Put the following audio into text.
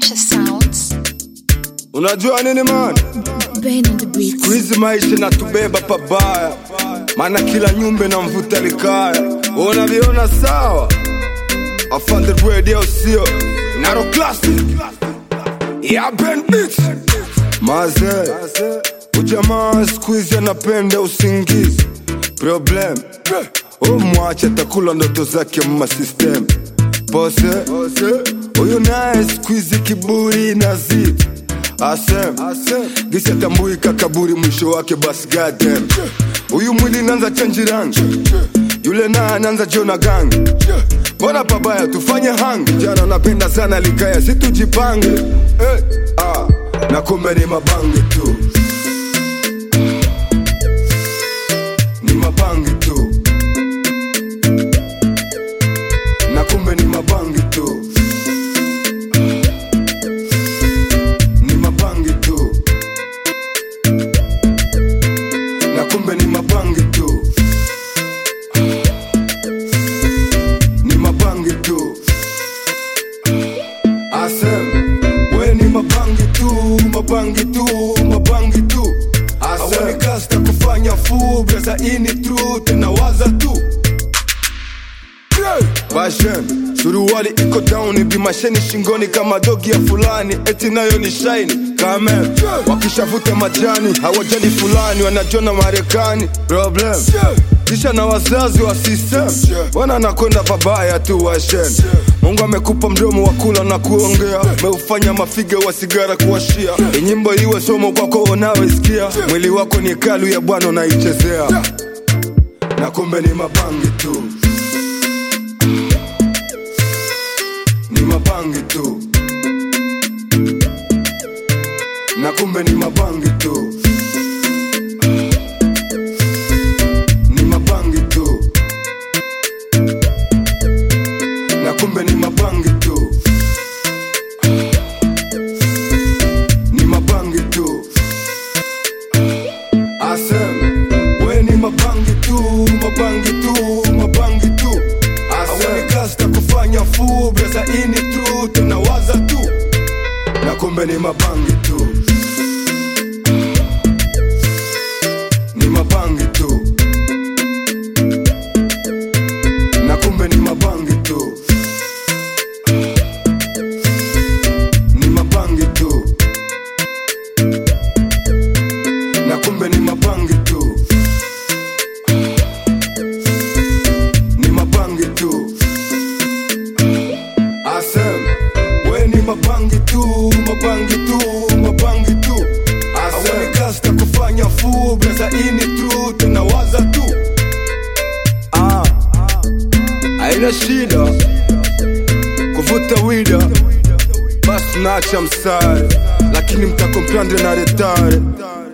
Nature Sounds. Unajua nini man? Ben on the beat. Siku hizi maisha natubeba pabaya, maana kila nyumba na mvuta likaya. Unaviona sawa? Afande radio sio Naro classic ya Ben Beats Maze Ujamaa siku hizi anapenda usingizi Problem Umwache atakula ndoto zake mma system Pose Huyu naye siku hizi kiburi na zidi Asem Gisi atambui kakaburi mwisho wake basi goddamn Huyu mwili nanza chanji rangi Yule naye anaanza jona gangi Mbona pabaya tufanye hangi Jana napenda sana likaya situjipange hey, ah, Na kumbe ni mabangi tu Ni mabangi tu Na kumbe ni mabangi tu Ni mabangi tu Na kumbe ni mabangi tu Ni mabangi tu Asem We ni mabangi tu Mabangi tu Mabangi tu Asem kasta kufanya fu Beza ini true Tunawaza tu Bashem suruali iko down bimasheni shingoni kama dogi ya fulani eti nayo ni shaini kame wakishavuta majani hawajali fulani wanajona Marekani problem kisha na wazazi wa system wana nakwenda pabaya tu washen Mungu amekupa mdomo wa kula na kuongea meufanya mafiga wa sigara kuwashia inyimbo iwe somo kwako unawesikia mwili wako ni kalu ya bwana unaichezea na kumbe ni mabangi tu ni mabangi tu na kumbe ni mabangi tu ni mabangi tu na kumbe ni mabangi tu ni mabangi tu asem we ni mabangi tu mabangi tu mabangi tu asem kasta kufanya fu beza ini tu tunawaza tu na kumbe ni mabangi tu ni mabangi tu na kumbe ni mabangi tu ni mabangi tu na kumbe ni mabangi tu ni mabangi tu asem we ni mabangi tu mabangi tu mabangi tu asem kasta kufanya fu beza ini tu tunawaza tu ah haina shida kuvuta wida basi naacha msare lakini mtakomprendre na retare